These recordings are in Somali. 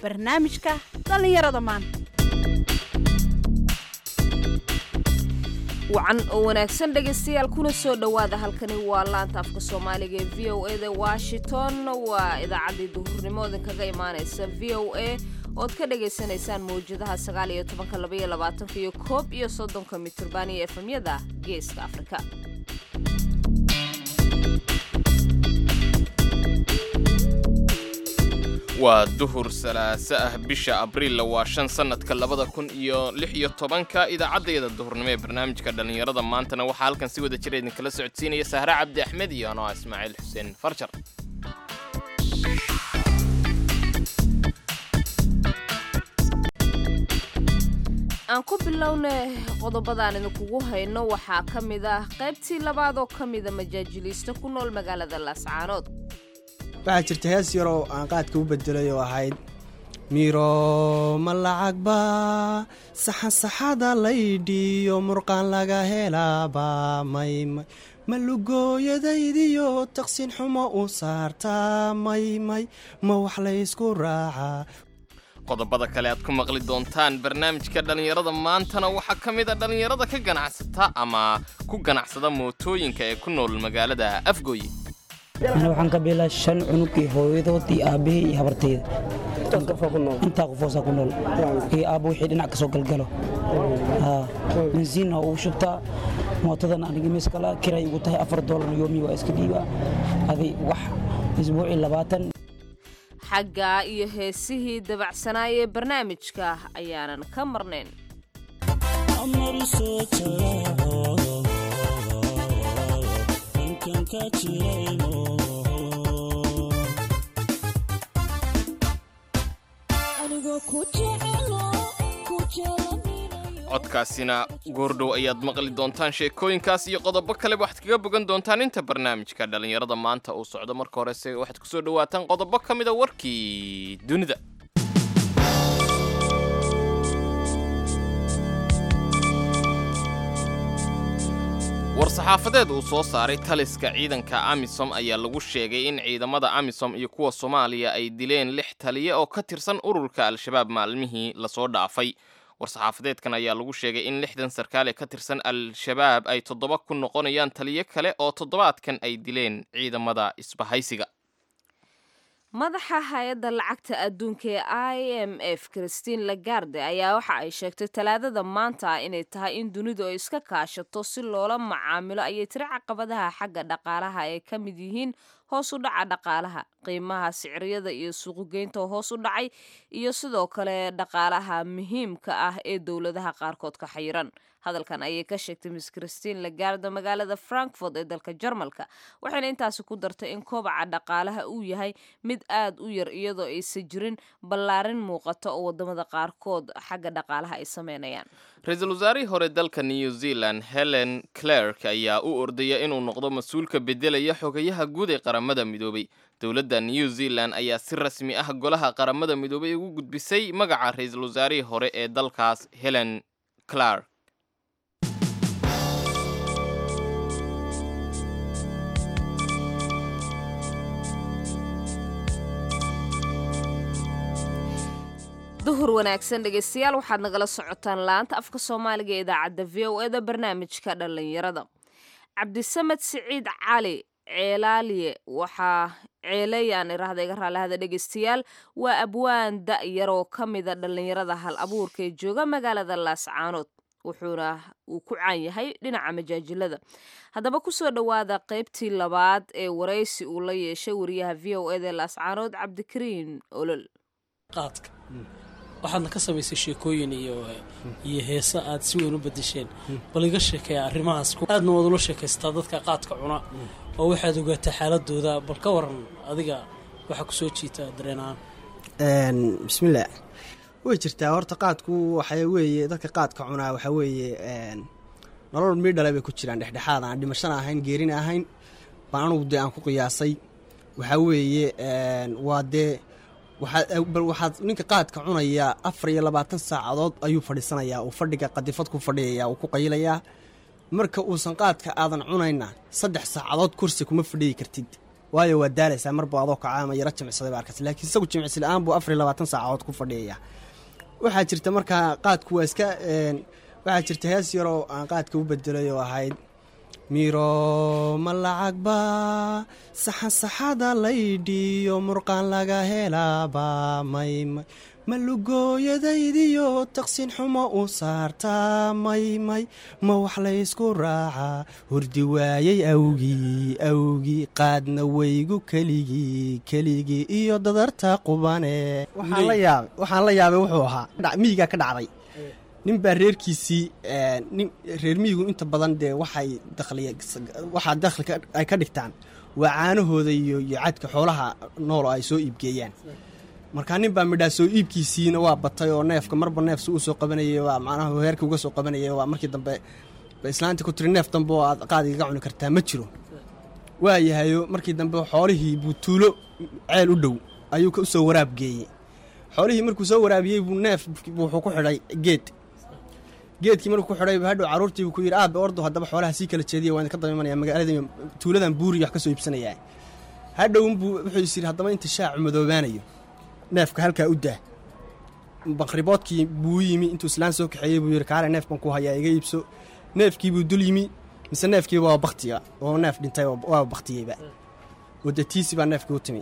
barnaamijka dhallinyarada maanta wacan oo wanaagsan dhegaystayaal kuna soo dhowaada halkani waa laanta afka soomaaliga ee v o eda washington waa idaacaddii duhurnimo idinkaga imaanaysa v o a ood ka dhagaysanaysaan mawjadaha sagaal iyo tobanka labaiyo labaatanka iyo koob iyo soddonka mitirban iyo efemyada geeska afrika waa duhur salaaso ah bisha abriilla waa shan sannadka labada kun iyo lix iyo tobanka idaacaddayada duhurnimo ee barnaamijka dhallinyarada maantana waxaa halkan si wada jira idinkala socodsiinaya sahre cabdi axmed iyo anoo ah ismaaciil xuseen farjar aan ku bilowna qodobadaan idinkugu hayno waxaa ka mid ah qaybtii labaad oo ka mida majaajiliista ku nool magaalada laascaanood waxaa jirta hees yaroo aan qaadka u bedelay oo ahayd miro ma lacagba saxansaxada laydhiyo murqaan laga helaaba maymay ma lugooyadaydiyo taqsiin xumo u saartaa maymay ma wax laysku raacaa qodobada kale aad ku maqli doontaan barnaamijka dhallinyarada maantana waxaa ka mid a dhallinyarada ka ganacsata ama ku ganacsada mootooyinka ee ku nool magaalada afgooye ani waxaan ka biilaa shan cunug iyo hooyadood iyo aabahey iyo habarteyda intaa qofoosaa ku nool iyo aabba wixii dhinac ka soo galgalo bensiinna ugu shubtaa mootadan aniga miskala kiray ugu tahay afar doolar yoomi waa iska dhiibaa adi wax isbuucii labaatan xagga iyo heesihii dabacsanaaya ee barnaamijka ayaanan ka marnayn codkaasina goordhow ayaad maqli doontaan sheekooyinkaas iyo qodobo kaleba waxaad kaga bogan doontaan inta barnaamijka dhallinyarada maanta uu socdo marka horese waxaad ku soo dhowaataan qodobo ka mida warkii dunida war-saxaafadeed uu soo saaray taliska ciidanka amisom ayaa lagu sheegay in ciidamada amisom iyo kuwa soomaaliya ay dileen lix taliya oo ka tirsan ururka al-shabaab maalmihii lasoo dhaafay war-saxaafadeedkan ayaa lagu sheegay in lixdan sarkaale ka tirsan al-shabaab ay toddoba ku noqonayaan taliyo kale oo toddobaadkan ay dileen ciidamada isbahaysiga madaxa hay-adda lacagta adduunka ee i m f christine lagarde ayaa waxa ay sheegtay talaadada maanta inay tahay in dunidu ay iska kaashato si loola macaamilo ayay tiri caqabadaha xagga dhaqaalaha ay ka mid yihiin hoos u dhaca dhaqaalaha qiimaha sicriyada iyo suuqgeynta hoos u dhacay iyo sidoo kale dhaqaalaha muhiimka ah ee dowladaha qaarkood ka xayiran hadalkan ayay ka sheegtay miss christine lagarde magaalada frankfort ee dalka jarmalka waxayna intaasi ku dartay in kobaca dhaqaalaha uu yahay mid aad u yar iyadoo aysan jirin ballaarin muuqata oo wadamada qaarkood xagga dhaqaalaha ay sameynayaan ra-iisul wasaarihii hore dalka new zealand helen clark ayaa u ordaya inuu noqdo mas-uulka bedelaya xogayaha guud ee qaramada midoobay dowladda new zealand ayaa si rasmi ah golaha qaramada midoobay ugu gudbisay magaca ra-iisul wasaarihii hore ee dalkaas helen clark duhur wanaagsan dhegaystayaal waxaad nagala socotaan laanta afka soomaaliga ee idaacadda v o eda barnaamijka dhallinyarada cabdisamed siciid cali ceelaaliye waxaa ceeleyaan irahda iga raallahada dhegaystayaal waa abwaan da-yar oo ka mida dhallinyarada hal abuurka ee jooga magaalada laascaanood wuxuuna uu ku caan yahay dhinaca majaajilada haddaba kusoo dhowaada qaybtii labaad ee waraysi uu la yeeshay wariyaha v o eda laascaanood cabdikariin olol qaadka waxaadna ka samaysay sheekooyin iyo iyo heese aad si weyn u bedesheen bal iga sheekeeya arrimahaas aadna waad ula sheekaystaa dadka qaadka cuna oo waxaad ogaataa xaaladooda bal ka waran adiga waxaa kusoo jiita dareenahaan bismillaah way jirtaa horta qaadku waxaa weeye dadka qaadka cunaa waxaa weeye nolol miidhale bay ku jiraan dhexdhexaad aan dhimashana ahayn geerina ahayn baan anugu dee aan ku qiyaasay waxaa weeye waa dee bal waxaad ninka qaadka cunayaa afar iyo labaatan saacadood ayuu fadhiisanayaa uu fadhiga qadifad ku fadhiyayaa uu ku qayilayaa marka uusan qaadka aadan cunayna saddex saacadood kursi kuma fadhiyi kartid waayo waa daalaysaa marba adoo kaca ama yaro jimicsaday baa arkaysa laakiin isagu jimicsi la-aan buu afar iyo labaatan saacadood ku fadhiyaya waxaa jirta markaa qaadku waa iska een, waxaa jirta hees yaroo aan qaadka u bedelay oo ahayd miro ma lacagba saxan saxada laydhiyo murqaan laga helaaba maymay ma lugooyadaydiyo taqsiin xumo u saartaa maymay ma wax laysku raacaa hurdi waayey awgii awgii qaadna weygu keligii keligii iyo dadarta qubane waxaan la yaabay waxaan la yaabay wuxuu ahaa dha- miyigaa ka dhacday nin baa reerkiisii een, nin reer miyigu inta badan dee waxay dakhliya waxaa dakhli ka- ay ka dhigtaan waa caanahooda iyo iyo cadka xoolaha nool oo ay soo iibgeeyaan markaa nin baa midhaa soo iibkiisiina waa batay oo neefka marba neef si uu soo qabanayay waa macnaha heerka uga soo qabanayay waa markii dambe ba islaanta ku tiri neef dambe oo aad qaad igaga cuni kartaa ma jiro waa yahayo markii dambe xoolihii buu tuulo ceel u dhow ayuu ka usoo waraab geeyey xoolihii markuu soo waraabiyey buu neef wuxuu ku xidhay geed geedkii markuu ku xidhay hadhow carruurtii buu ku yidhi aabe ordo haddaba xoolaha sii kala jeediya waan idinka daba imanaya magaalada tuuladan buuri wax ka soo iibsanayaa hadhownbuu wuxuu is yidhi haddaba inta shaacu madoobaanayo neefka halkaa u daa baqriboodkii buu yimi intuu islaan soo kaxeeyey buu yidhi kaale neef baan ku hayaa iga iibso neefkii buu dul yimi mise neefkiiba waa baktiga oo neef dhintay oo- waa baktiyeyba wadatiisi baa neefkii u timi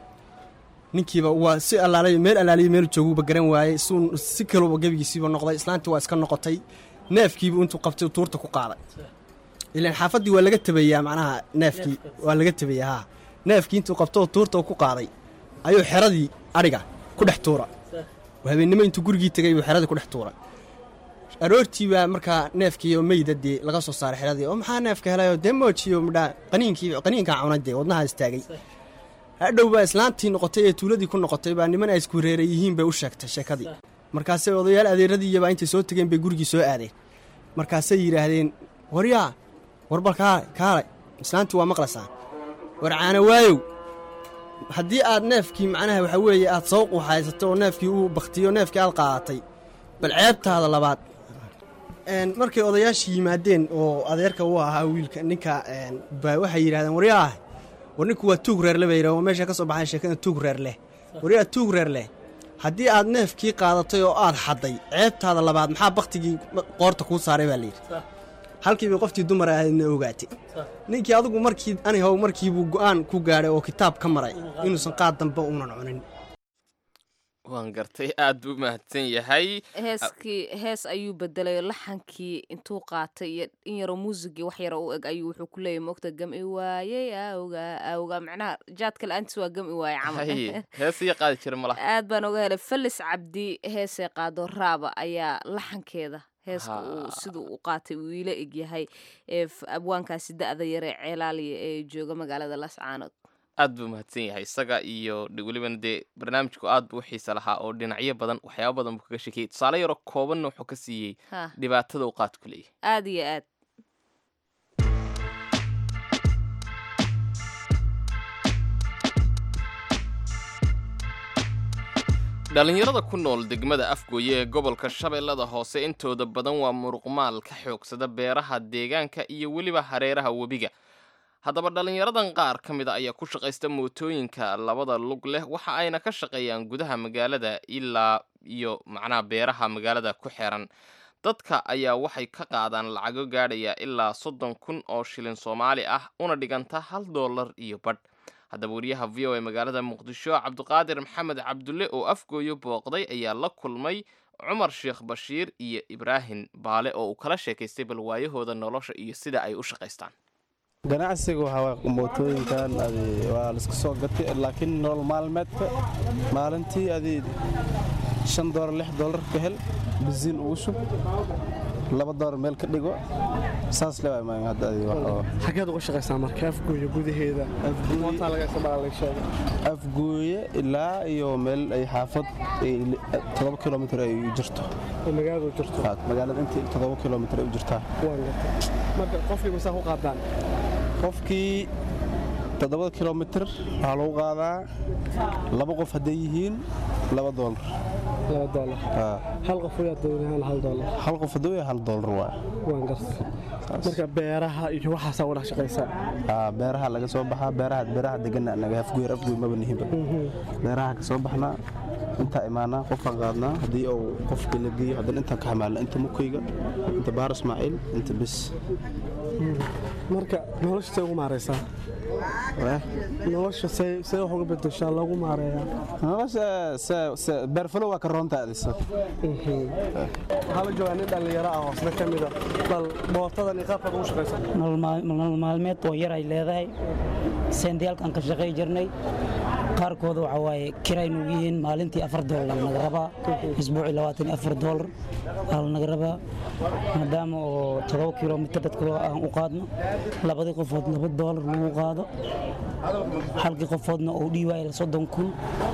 ninkiiba waa si allaalay meel allaaliya meel jooguuba garan waayey suu si kaluba gebigiisiiba noqday islaantii waa iska noqotay neefkiibu intuu qabtay tuurta ku qaaday ilaan xaafaddii waa laga tabayaa macnaha neefkii waa laga tabayaa haa neefkii intuu qabtoo tuurta uu ku qaaday ayuu xeradii adhiga ku dhex tuura habeennimo intuu gurigii tegay buu xeradii ku dhex tuura aroortii baa markaa neefkii oo meyda dee laga soo saaray xeradii oo maxaa neefka helayoo dee moojiyo midhaa qaniinkii qaniinkaa cunay dee wadnaha istaagay hadhow baa islaantii noqotay ee tuuladii ku noqotay baa niman ay isku reeray yihiin bay u sheegtay sheekadii markaasay odayaal adeeradiiyabaa intay soo tegeen bay gurigii soo aadeen markaasay yidhaahdeen waryaa warbal kaale kaale islaantii waa maqlaysaa war caana waayow haddii aad neefkii macnaha waxaa weeye aad soo quuxaysato oo neefkii uu baktiyo neefkii aad qaadatay bal ceebtaada labaad Een, markay odayaashii yimaadeen oo adeerka u ahaa wiilka ninka een, baa waxay yidhahdeen waryaa war ninku waa tuug reer le bay yidhahdeen, waa meesha ka soo baxay sheekada tuug reer leh waryaa tuug reer leh haddii aad neefkii qaadatay oo aad xadday ceebtaada labaad maxaa baktigii qoorta kuu saaray baa layidhi halkiibay qoftii dumar ahaydna ogaatay ninkii adigu markii anihow markiibuu go'aan ku gaadhay oo kitaab ka maray inuusan qaad dambe uunan cunin waan gartay aad buu u mahadsan yahay heeskii hees ayuu bedelay laxankii intuu qaatay iyo in yaroo muusigii wax yaro u eg ayuu wuxuu ku leeyahy mogta gam i waayey awga awga macnaha jaadka la-aantiis waa gam i waaye camal Hay, heesiyo qaadi jira malaha aad baan oga helay felis cabdi heesee qaado raaba ayaa laxankeeda heeska uu Ha. siduu u qaatay uu iila egyahay ee f- abwaankaasi da-da yare ceelaaliya ee jooga magaalada lascaanood aad buu mahadsan yahay isaga iyo dhi- welibana dee barnaamijku aad buu u xiisa lahaa oo dhinacyo badan waxyaabo badan buu kaga sheekeyey tusaale yaro koobanna wuxuu ka siiyey ha dhibaatada uu qaadku leeyahay aad iyo aad dhalinyarada ku nool degmada afgooye ee gobolka shabeellada hoose intooda badan waa muruqmaal ka xoogsada beeraha deegaanka iyo weliba hareeraha webiga haddaba dhalinyaradan qaar ka mid a ayaa ku shaqaysta mootooyinka labada lug leh waxa ayna ka shaqeeyaan gudaha magaalada ilaa iyo macnaha beeraha magaalada ku xeeran dadka ayaa waxay ka qaadaan lacago gaadhaya ilaa soddon kun oo shilin soomaali ah una dhiganta hal doolar iyo badh haddaba wariyaha v o a magaalada muqdisho cabdiqaadir maxamed cabdulle oo afgooyo booqday ayaa la kulmay cumar sheekh bashiir iyo ibraahim baale oo uu kala sheekaystay bal waayahooda nolosha iyo sida ay u shaqaystaan ganacsiga waxaa mootooyinkan adi waa laisku soo gatay laakiin nolol maalmeedka maalintii adi shan doolar lix doolar ka hel bisiin ugu shub laba doolar meel ka dhigo saas le waay maayan hadda adi wax oo xageed uga shaqaysaa marka afgooya gudaheeda mootaa laga isticmaala sheega afgooye ilaa iyo meel ay xaafad ay li- toddoba kilomitir ay u jirto oo magaalada u jirto Waa magaalada intii toddoba kilomitir ay u jirtaa waan gartay marka qofkii masaa ku qaadaan qofkii toddobada kilomitir waxaa lagu qaadaa laba qof hadday yihiin laba doolar laba doolar Haa. hal qof ayaa doonahaan hal doolar hal qof hadduu yahay hal doolar waay waan gartay marka beeraha iyo waxaasaa u dhex shaqaysaa Aa, beeraha laga soo baxaa beeraha beeraha degan naga afgoy afgoy maba nihinba beeraha ka soo baxnaa intaa imaanaa qofkaan qaadnaa haddii uu qofkii la geeyo haddana intaan ka xamaalna inta mukayga inta baar ismaaciil inta bis marka nolosha see ugu maaraysaa Weh, nolosha see see wax uga bedeshaa lagu maareeyaa nolosha se- se- beerfalo waa ka roonta adisa waxaa la joogaa nin dhallinyaro ah hoosna ka mida bal bootadan iyo qaabkaad ugu shaqaysaa nolol maal- nolol maalmeed oo yar ay leedahay seendiyaalkaan ka shaqay jirnay qaarkooda waxa waaye kiray nugu yihiin maalintii afar doolar naga rabaa isbuucii labaatan iyo afar doolar aa naga rabaa maadaama oo todoba kilomitir dadka aan u qaadno labadii qofood laba doolar lagu qaado halkii qofoodna uu dhiiwaaya soddon kun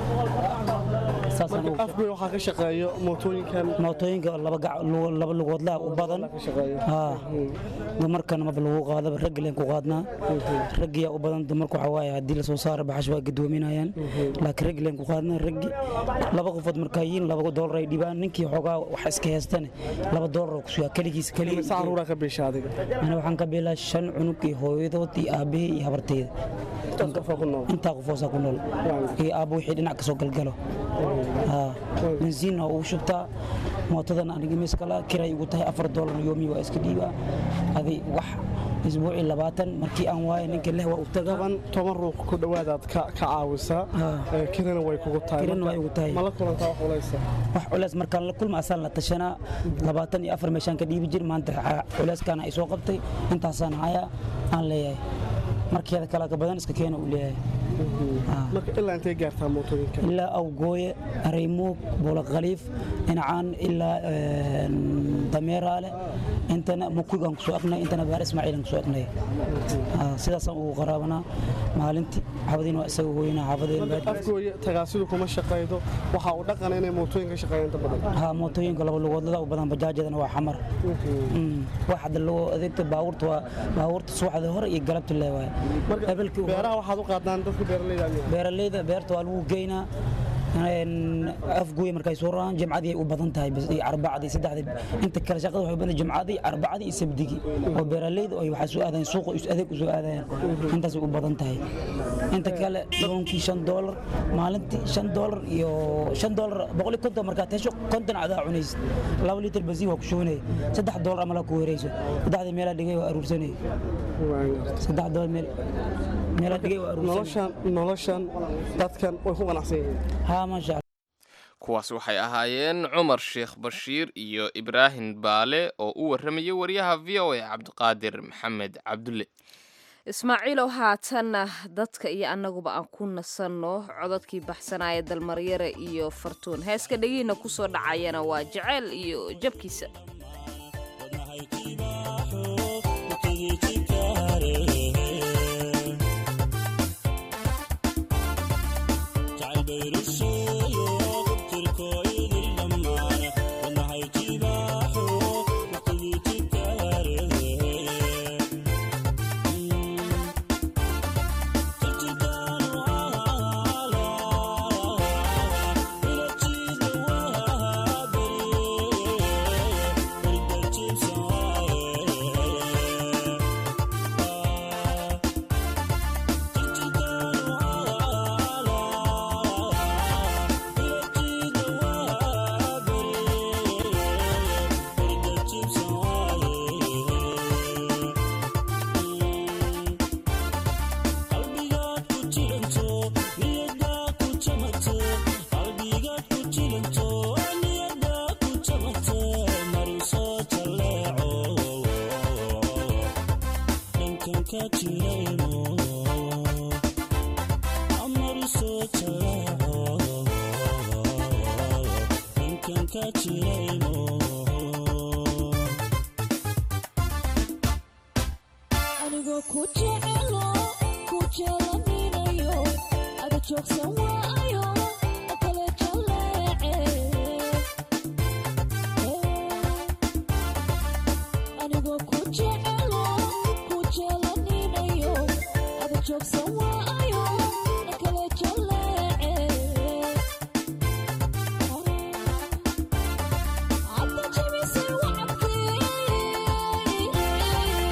saasaan ugu marka afgoy waxaa ka shaqeeyo mootooyinkan mootooyinka laba gac- lu- laba lugoodlaha u badan ka shaqeeyo haa dumarkana maba lagu qaadaba raggi leen ku qaadnaa raggiyaa u badan dumarku waxaa waaye haddii lasoo saaro baxash waa gadoominayaan laakiin raggi leen ku qaadnaa raggi laba qofood markaa yihiin laba doolar ay dhibaan ninkii xoogaa wax iska heestane laba doolar oo kusugaa keligiis keligii sa caruuraa ka beesha adiga ani waxaan ka biilaa shan cunug iyo hooyadood iyo aabahey iyo habarteyda intaas qofaa ku nool intaa qofoosaa ku nool iyo aabbo wixii dhinac kasoo galgalo haa bensiinna waa ugu shubtaa mootadana aniga miskala kiray ugu tahay afar doolar yoomi waa iska dhiibaa adi wax isbuucii labaatan markii aan waaye ninka leh waa u taga toban toban ruux ku dhowaadaad ka ka caawisaa Ah. ee, kirina way kugu tahay Kirina Marka, way igu tahay. ma la kulantaa wax culaysa wax culeys markaan la kulma asaan la tashanaa labaatan iyo afar meeshaan ka dhiibi jir maanta xa- culeyskaana ay soo qabtay intaasaan hayaa aan leeyahay markeeda kale ka badan iska keena uu leeyahay Ah. marka ilaa intay gaartaa mootooyinka ilaa awgooye araymuug buula khaliif dhinacaan ilaa een, dameeraale intana mukug aan kusoo aqnay intana baar ismaaciil aan kusoo aqnay Ah, sidaasaan ugu qaraabanaa maalintii xabadiina waa isaga hooyinaa xaabadeen marka afgooya tagaasidu kuma shaqaydo waxa uu dhaqana inay mootooyinka ka shaqeeyaan inta badan haa mootooyinka laba lugoodlada u badan bajaajadana waa xamar Mm, wax hadda loo adeegta baabuurta waa baabuurta subaxda hore iyo galabta leewaay marka Hebelkii waa- beeraha waxaad u qaadaan dadka beeraleyda amiya beeraleyda beerta waa lagu geynaa een, afgooya markay soo raraan jimcadii ay u badan tahay bas iyo arbacadii saddexdii inta kale shaqada waxay u badan jimcadii arbacadii iyo sabdigii oo beeraleyda ay waxaa soo aadayaan suuqa is adeeg u soo aadayaan intaasay u badan tahay inta kale yoonkii shan doolar maalintii shan doolar iyo shan doolar boqol iyo konton markaad hesho konton adaa cunaysid laba litir basiin waa ku shubanaya saddex doolar amalaa ku wareeyso saddexdii meelaa dhigay waa aruursanaya saddex doolar meel meelaa dhigay waa aruursanaya noloshan noloshan dadkan way ku qanacsan yihiin haa maasha Allah. kuwaas waxay ahaayeen cumar sheekh bashiir iyo ibraahim baale oo u warramayay wariyaha v o a cabdiqaadir maxamed cabdulle ismaaciilow haatanna dadka iyo annaguba aan ku nasanno codadkii baxsanaya dalmaryare iyo fartuun heeska dhegiina ku soo dhacayana waa jaceyl iyo jabkiisa anigoo ku jecelo ku jeelaninayo aga joogsan waayo kale jaleece anigoo ku jecelo ku jeelaninayo aga joogsan waayo kale jaleece hadda jebisay wacabkii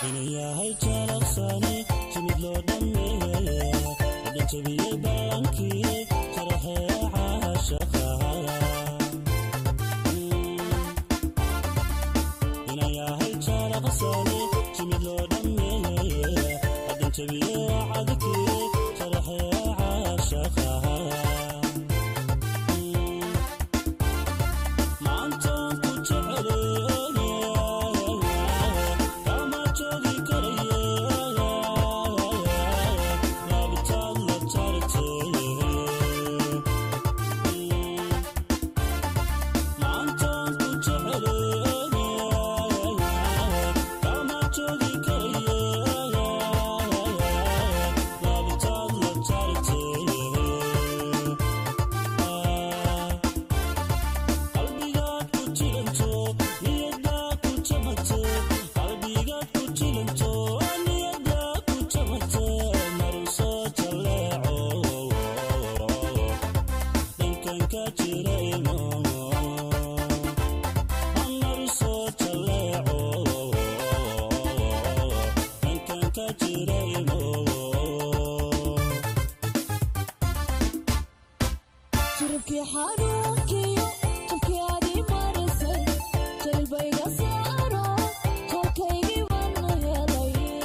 jiribkii xanuunkiyo jabkii adii marisay jalbayga saaro kolkaygii baana helay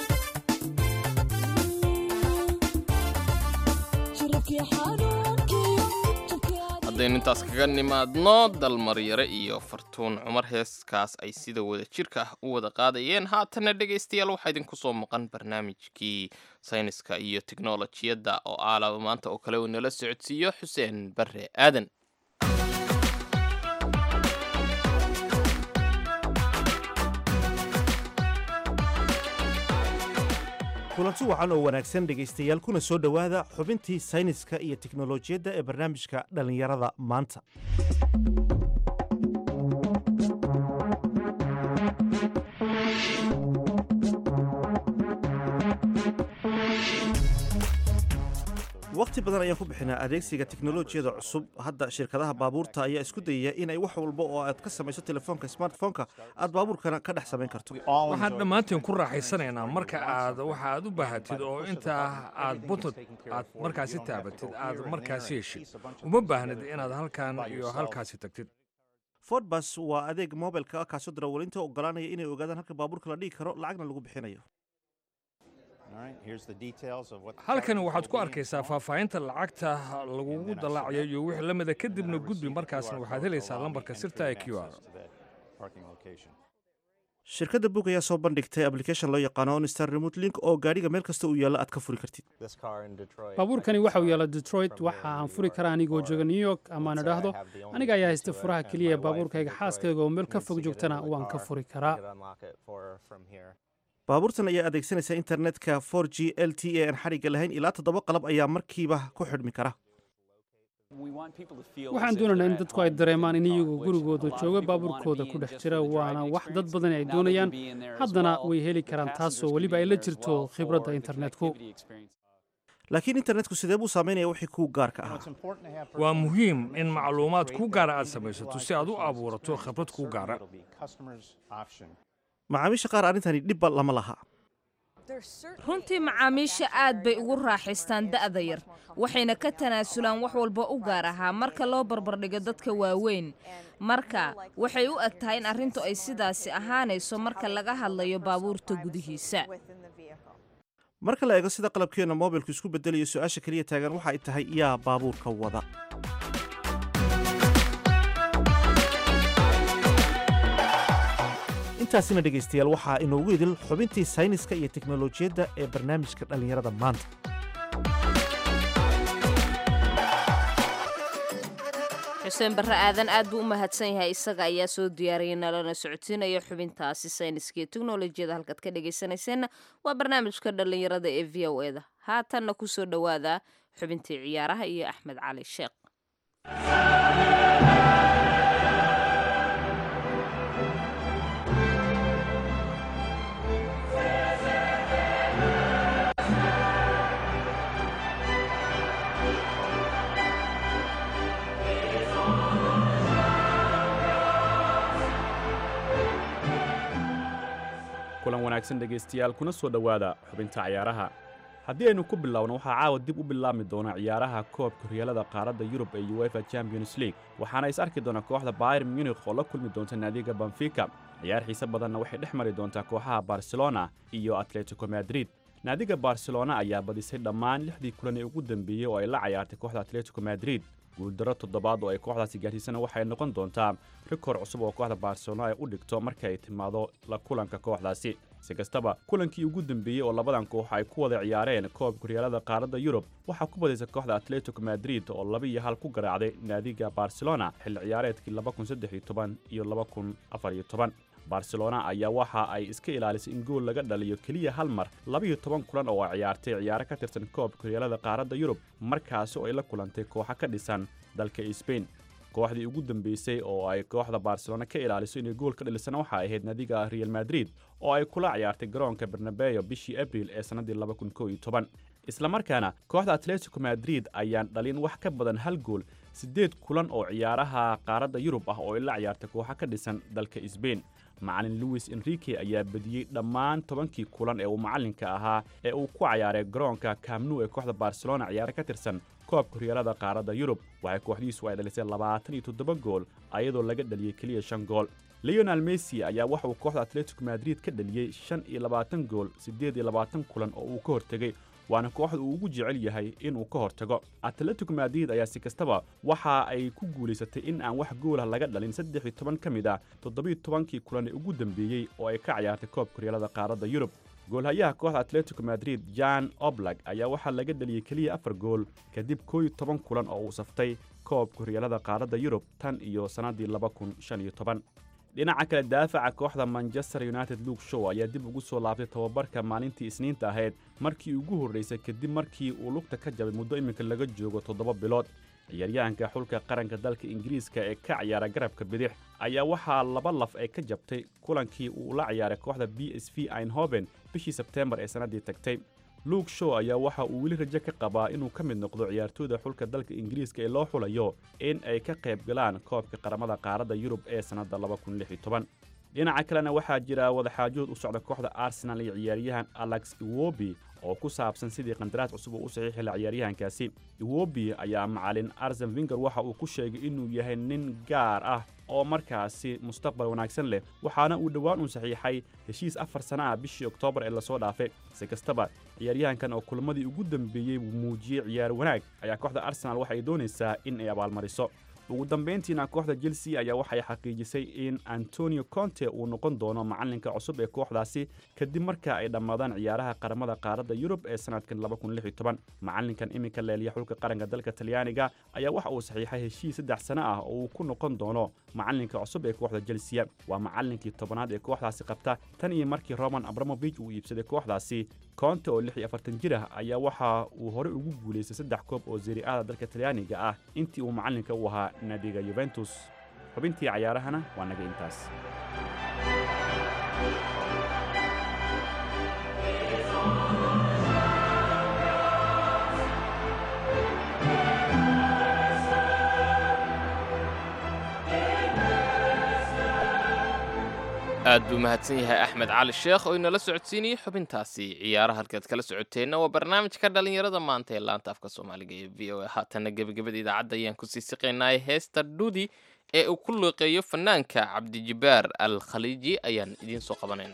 jiribkii xanuunkiyo jabkii haddaynu intaas kaga nimaadno dalmaryare iyo fartuun cumar heeskaas ay sida wada jirka ah u wada qaadayeen haatana dhegaystayaal waxaa idinku soo maqan barnaamijkii sayniska iyo tiknolojiyadda oo aalaba maanta oo kale uu nala socodsiiyo xuseen bare aadan kulanti wacan oo wanaagsan dhegaystayaal kuna soo dhowaada xubintii sayniska iyo tiknolojiyadda ee barnaamijka dhallinyarada maanta wakhti badan ayaan ku bixinaa adeegsiga teknolojiyada cusub hadda shirkadaha baabuurta ayaa isku dayaya inay wax walba oo aad ka samayso telefoonka smartphoneka aad baabuurkana ka dhex samayn karto waxaan dhammaantiin ku raaxaysanaynaa marka aad waxa aad u baahatid oo intaa aad buntad aad markaasi taabatid aad markaasi heshid uma baahnid inaad halkan iyo halkaasi tagtid fordbas waa adeeg mobilka kaasoo darawalinta ogolaanaya inay ogaadaan halka baabuurka la dhigi karo lacagna lagu bixinayo halkani waxaad ku arkaysaa faahfaahinta lacagta lagugu dallaacayo iyo wixii la mida kadibna gudbi markaasna waxaad helaysaa lambarka sirta ee q r shirkadda bog ayaa soo bandhigtay application loo yaqaano onstar remote link oo gaadhiga meel kasta uu yaallo aad ka furi kartid baabuurkani waxa uu yaalla detroit waxa aan furi karaa anigoo jooga new york amaan idhaahdo aniga ayaa haysta furaha keliya ee baabuurkayga xaaskayga oo meel ka fog joogtana waan ka furi karaa baabuurtan ayaa adeegsanaysa internetka 4 g l t e aan xadhigga lahayn ilaa toddoba qalab ayaa markiiba ku xidhmi kara waxaan doonaynaa in dadku ay dareemaan in iyagoo gurigooda jooga baabuurkooda ku dhex jira waana wax dad badan ay doonayaan haddana way heli karaan taasoo weliba ay la jirto khibradda internetku laakiin internetku sidee buu saameynaya wixii kuu gaarka ahaa waa muhiim in macluumaad kuu gaara aad samaysato si aad u abuurato khibrad kuu gaara macaamiisha qaar arrintani dhibba lama laha runtii macaamiisha aad bay ugu raaxaystaan da'da yar waxayna ka tanaasulaan wax walba u gaar ahaa marka loo barbardhigo dadka waaweyn marka waxay u eg tahay in arrintu ay sidaasi ahaanayso marka laga hadlayo baabuurta gudihiisa marka la eego sida qalabkeenna moobilku isku beddelayo su-aasha keliya taagan waxa ay tahay yaa baabuurka wada intaasina dhegaystayaal waxaa inoogu idil xubintii sayniska iyo teknolojiyadda ee barnaamijka dhallinyarada maanta xuseen barre aadan aad buu u mahadsan yahay isaga ayaa soo diyaariyay nalana socodsiinaya xubintaasi sayniska iyo teknolojiyada halkaad ka dhegaysanayseena waa barnaamijka dhallinyarada ee v o e da haatanna ku soo dhowaada xubintii ciyaaraha iyo axmed cali sheekh kulan wanaagsan dhegaystayaal kuna soo dhowaada xubinta ciyaaraha haddii aynu ku bilowno waxaa caawa dib u bilaabmi doona ciyaaraha koobka horyaalada qaaradda yurub ee uefa champions league waxaana is arki doona kooxda bayr munich oo la kulmi doonta naadiga benfica ciyaar xiise badanna waxay dhex mari doontaa kooxaha barcelona iyo atletico madrid naadiga barcelona ayaa badisay dhammaan lixdii kulan ee ugu dambeeyey oo ay la cayaartay kooxda atletico madrid guuldarro toddobaad oo ay kooxdaasi gaarsiisana waxay noqon doontaa rikoor cusub oo kooxda barcelona ay u dhigto marka ay timaado la kulanka kooxdaasi si kastaba kulankii ugu dambeeyey oo labadan koox ay ku wada ciyaareen koobka horyaalada qaaradda yurub waxaa ku badisay kooxda atletico madrid oo laba iyo hal ku garaacday naadiga barcelona xilli ciyaareedkii iyo barcelona ayaa waxa ay iska ilaalisay in gool laga dhaliyo keliya hal mar labiyo toban kulan oo ay ciyaartay ciyaaro ka tirsan koobka horyaalada qaaradda yurub markaasi oo ay la kulantay kooxo ka dhisan dalka sbain kooxdii ugu dambeysay oo ay kooxda barcelona ka ilaaliso inay gool ka dhalisana waxaa ahayd naadiga real madrid oo ay kula ciyaartay garoonka bernabeyo bishii abril ee sannaddii islamarkaana kooxda atletico madrid ayaan dhalin wax ka badan hal gool siddeed kulan oo ciyaaraha qaaradda yurub ah oo ay la ciyaartay kooxo ka dhisan dalka sbain macalin luwis enrique ayaa bediyey dhammaan tobankii kulan ee uu macallinka ahaa ee uu ku cayaaray garoonka kamnu ee kooxda barcelona ciyaaro ka tirsan koobka horyaalada qaaradda yurub waxay kooxdiisu ay dhalisay labaatan iyo toddoba gool ayadoo laga dhaliyey keliya shan gool leonel messi ayaa waxa uu kooxda atletico madrid ka dhaliyey shan iyo labaatan gool siddeed iyo labaatan kulan oo uu ka hortegey waana kooxda uu ugu jecel yahay inuu ka hortago atletico madrid ayaa si kastaba waxa ay ku guulaysatay in aan wax goolah laga dhalin saddex iyo toban ka mid ah toddobiyo tobankii kulan ee ugu dambeeyey oo ay ka ciyaartay koobka horyaalada qaaradda yurub goolhayaha kooxda atletico madrid jan oblag ayaa waxaa laga dhaliyey keliya afar gool kadib koo iyo toban kulan oo uu saftay koobka horyaalada qaaradda yurub tan iyo sannaddii laba kun shan iyo toban dhinaca kale daafaca kooxda manchester united luke show ayaa dib ugu soo laabtay tababarka maalintii isniinta ahayd markii ugu horraysay kadib markii uu lugta ka jabay muddo iminka laga joogo toddoba bilood ciyaaryahanka xulka qaranka dalka ingiriiska ee ka ciyaara garabka bidix ayaa waxaa laba laf ay ka jabtay kulankii uu la ciyaaray kooxda b s v einhoven bishii sebteembar ee sannaddii tagtay luke show ayaa waxa uu weli rajo ka qabaa inuu ka mid noqdo ciyaartooyda xulka dalka ingiriiska ee loo xulayo in ay ka qayb galaan koobka qaramada qaaradda yurub ee sannadda dhinaca kalena waxaa jira wadaxaajood u socda kooxda arsenal iyo ciyaaryahan alex iwobi oo ku saabsan sidii qandaraas cusub uu u saxiixi la ciyaaryahankaasi iwobi ayaa macalin arsen vinger waxa uu ku sheegay inuu yahay nin gaar ah oo markaasi mustaqbal wanaagsan leh waxaana uu dhowaan u saxiixay heshiis afar sana ah bishii oktoobar ee lasoo dhaafay si kastaba ciyaaryahankan oo kulmadii ugu dambeeyey muujiyey ciyaar wanaag ayaa kooxda arsenal waxay doonaysaa in ay abaalmariso ugu dambayntiina kooxda chelsea ayaa waxay xaqiijisay in antonio conte uu noqon doono macalinka cusub ee kooxdaasi kadib marka ay dhammaadaan ciyaaraha qaramada qaaradda yurub ee sanadkan macalinkan iminka leeliya xulka qaranka dalka talyaaniga ayaa waxa uu saxiixay heshiis saddex sano ah oo uu ku noqon doono macalinka cusub ee kooxda chelsea waa macalinkii tobanaad ee kooxdaasi qabta tan iyo markii roman abramovich uu iibsaday kooxdaasi conte oo lix iyo afartan jir ah ayaa waxa uu horey ugu guulaystay saddex koob oo zeri'ada dalka talyaaniga ah intii uu macalinka u ahaa naadiga yuventus xubintii cayaarahana waa naga intaas aad buu mahadsan yahay axmed cali sheekh oo inala socodsiinayey xubintaasi ciyaaraha halkaad kala socoteenna waa barnaamijka dhallinyarada maanta ee laanta afka soomaaliga ee v o a haatanna gebagabada idaacadda ayaan kusii siqaynaaye heesta dhudi ee uu ku liiqeeyo fanaanka cabdijibaar al khaliiji ayaan idiin soo qabanayna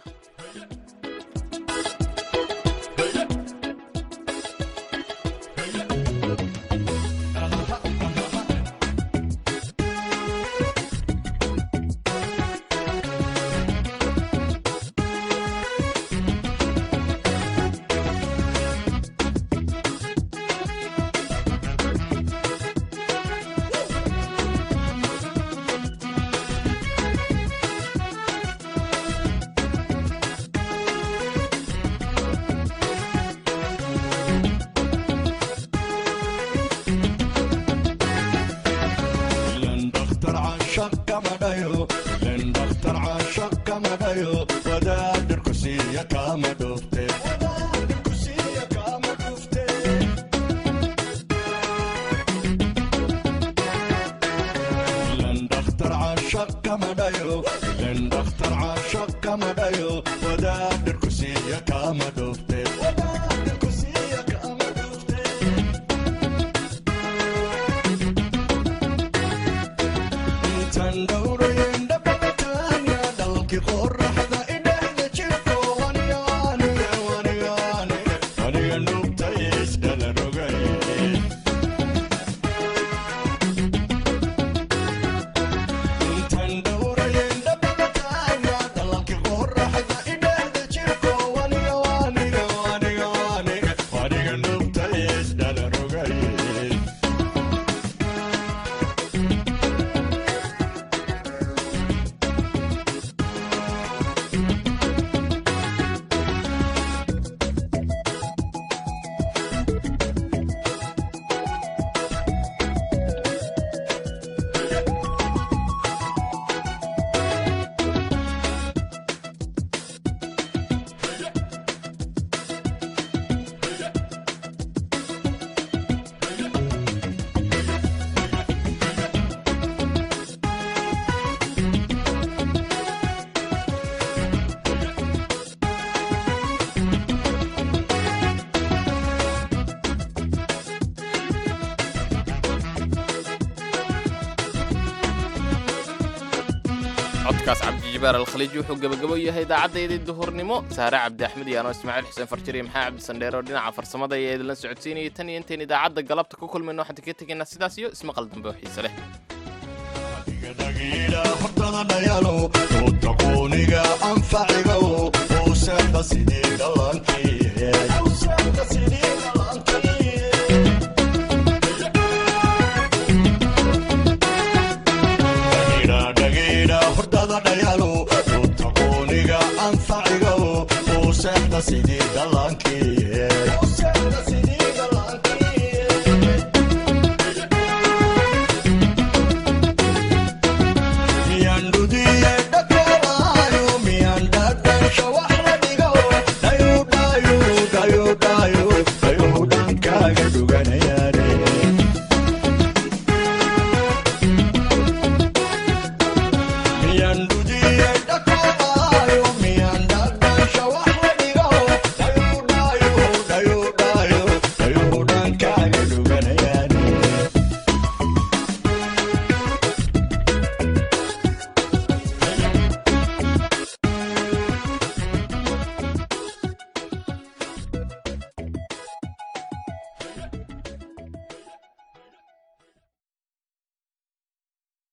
kama dhayo len dhakhtar caashaq kama dhayo wadaad codkaas cabdijibaar alkhaliij wuxuu gebagabo yahay idaacaddayadii duhurnimo saare cabdi axmed iyo anoo ismaaciil xuseen farjir iyo maxaa cabdi sandheer oo dhinaca farsamada ayaa idinla socodsiinayay tan iyo intayn idaacadda galabta ku kulmayno waxaan kaga tegaynaa sidaas iyo ismaqal dambe oo xiise leh oniga anfaciga uuseeda sidii dhalankidhadhagiidha hordada dhayaalo utaqooniga anfaciga uuseeda sidii dhalankii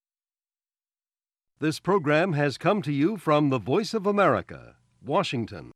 This program has come to you from the Voice of America, Washington.